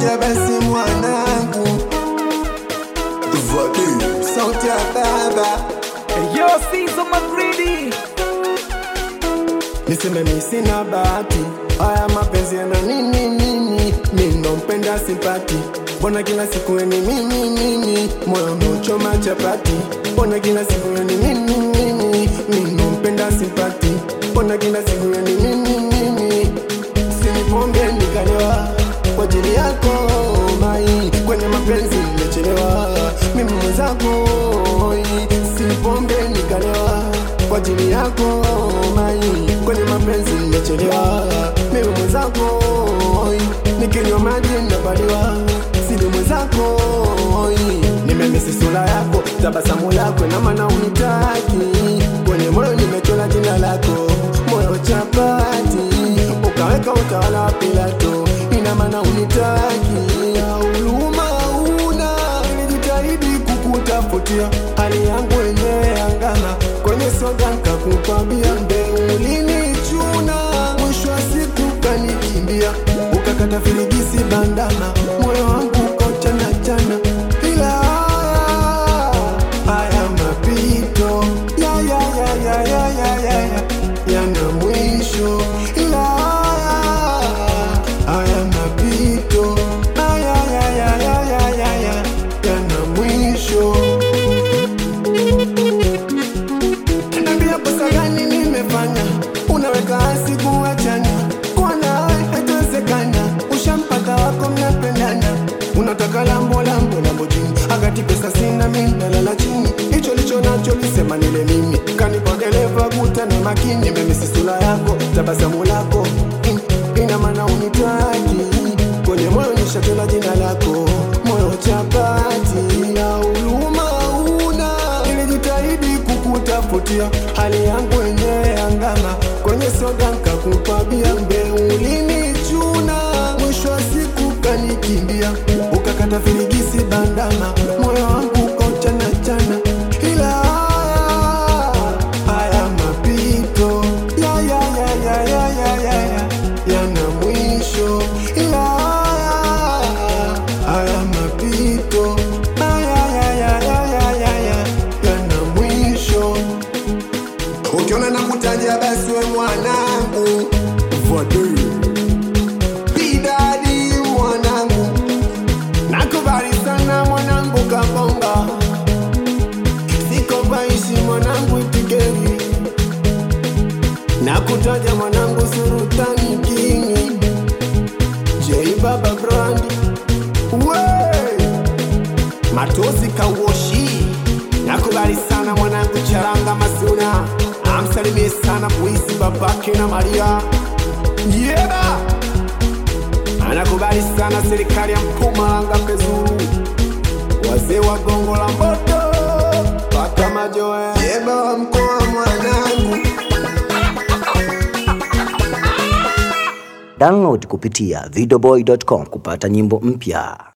nakutaja basi mwanangu Vadi, sauti ya baba Yo, Sizo Magridi. niseme mi sina bahati haya mapenzi yana nini nini mi nompenda simpati mbona kila siku eni mimi mimi moyo unaochoma chapati mbona kila siku eni mimi mimi mi nompenda simpati mbona kila siku eni mimi mimi sinipombe nikalewa kwa ajili yako mai kwenye mapenzi nimechelewa mimi mwenzako sinipombe nikalewa kwa ajili yako mai kwenye mapenzi nimechelewa mimi mwenzako nikinywa maji napaliwa sili mwenzako nimemisi sura yako tabasamu lako na maana unitaki kwenye moyo nimechora jina lako moyo chapati ukaweka utawala wa Pilato ina maana unitaki huruma una nilijitahidi kukutafutia hali yangu yenyewe angana kwenye soda nkakukwambia mbe ulinichuna mwisho wa siku kanikimbia ukakata firigisi bandama moyo wangu ukochana chana ila haya mapito ya ya ya ya ya ya ya ya yana mwisho ila haya mapito haya ya ya ya ya ya ya yana mwisho Niambia kosa gani nimefanya, unaweka hasi kuachana, kwa nawe haitawezekana. Ushampata wako mnapendana, unataka lambo lambo lambo chini, akati pesa sina mimi nalala chini, hicho licho nacho lisema nile mimi, kanipa dereva guta na makini, memisi sura yako tabasamu lako in- ina maana unitaki kwenye moyo nishatela jina lako, moyo chapati na huruma una nilijitahidi kukutafutia hali yangu yenyewe angama kwenye soda nkakukwambia mbe ulinichuna mwisho wa siku kanikimbia ukakata firigisi bandama moyo wangu ukochana chana ila haya mapito ya ya ya ya ya ya ya ya yana mwisho ila haya mapito haya ya ya ya ya ya ya yana mwisho ukiona nakutaja basi we mwanangu Vade. bidadi mwanangu nakubali sana mwanangu kabonga siko paishi mwanangu itigeri nakutaja mwanangu surutani kingi j baba brand we matozi kawoshi nakubali sana mwanangu charanga masuna amsalimie sana buisi babake na maria yeba anakubali sana serikali ya mpumalanga pezuru wazee wa gongo la mboto paka majoe yeba wa mkoa mwanangu Download kupitia videoboy.com kupata nyimbo mpya.